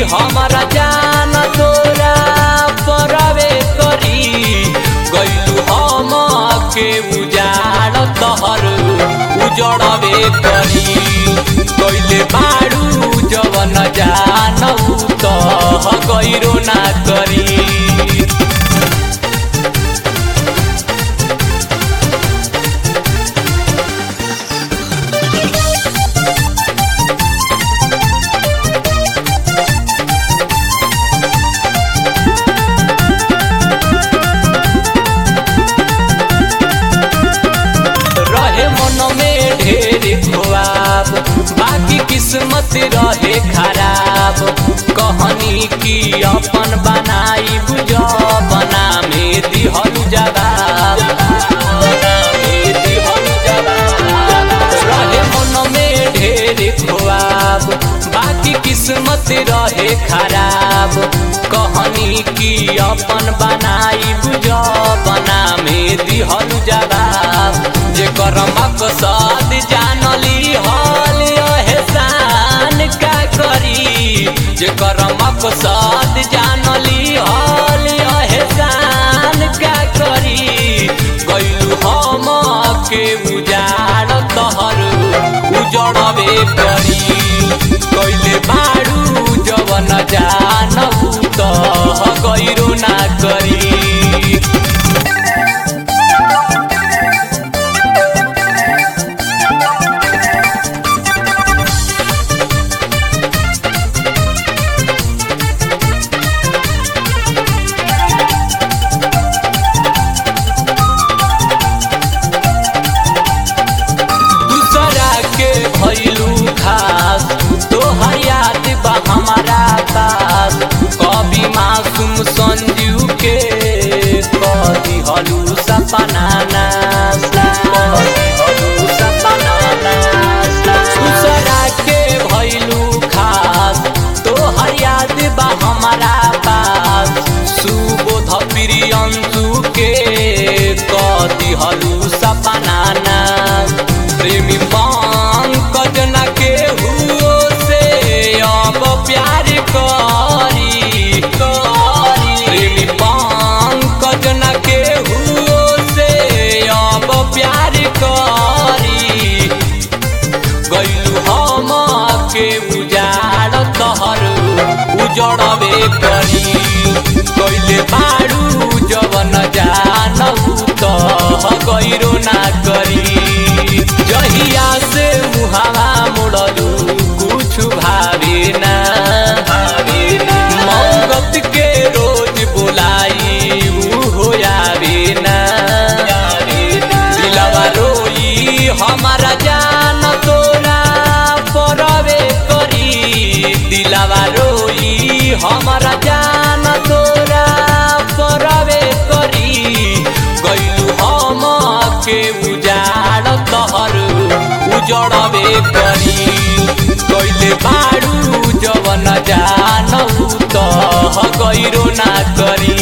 हमारा जान तोरा परवे करी गइलू हम के उजाड़ तहर उजड़वे करी गइले बाड़ू जवन जानऊ तह गइरो ना करी रहे मन में ढेर ख्वाब बाकी किस्मत रहे खराब कहनी की अपन बनाई बुझ बना में दिहल जवाब बना में दिहल जवाब। रहे मन में ढेर ख्वाब बाकी किस्मत रहे खराब कहनी की अपन बनाई बुझ बना में दिहल जवाब जे करमक साद जानली हल एहसान का करी जे करमक साद जानली हल एहसान का करी गइलू हम के उजाड़ तहर उजड़बे करी कइले बाड़ू जवन जानू तह गइरो ना करी दूसरा के भैलू खास तोहर याद बा हमारा पास कभी मासूम संजू के कभी हलू सपना नास कभी हलू सपना नास। दूसरा के भैलू खास तोहर याद बा हमारा पास सुबोध प्रियंशु के कदी हलू सपना नास प्रेमी पंकज न के हुओ से अब प्यार करी करी प्रेमी पंकज न के हुओ से अब प्यार करी गइलू हम के उजाड़ तहर उजड़बे करी गइले बाड़ू जवन जानू तह गइरो ना करी जहिया से मुहावा मुड़लू कुछ भावे ना भावे ना मौगत के रोज बोलाई ऊ हो आवे ना दिलवा रोई हमारा जान तोरा परवे करी दिलवा रोई हमारा जान तोरा परवे करी गइलू हम के उजाड़ तहर उजड़बे करी गइले बाड़ू जवन जानू तह गइरो ना करी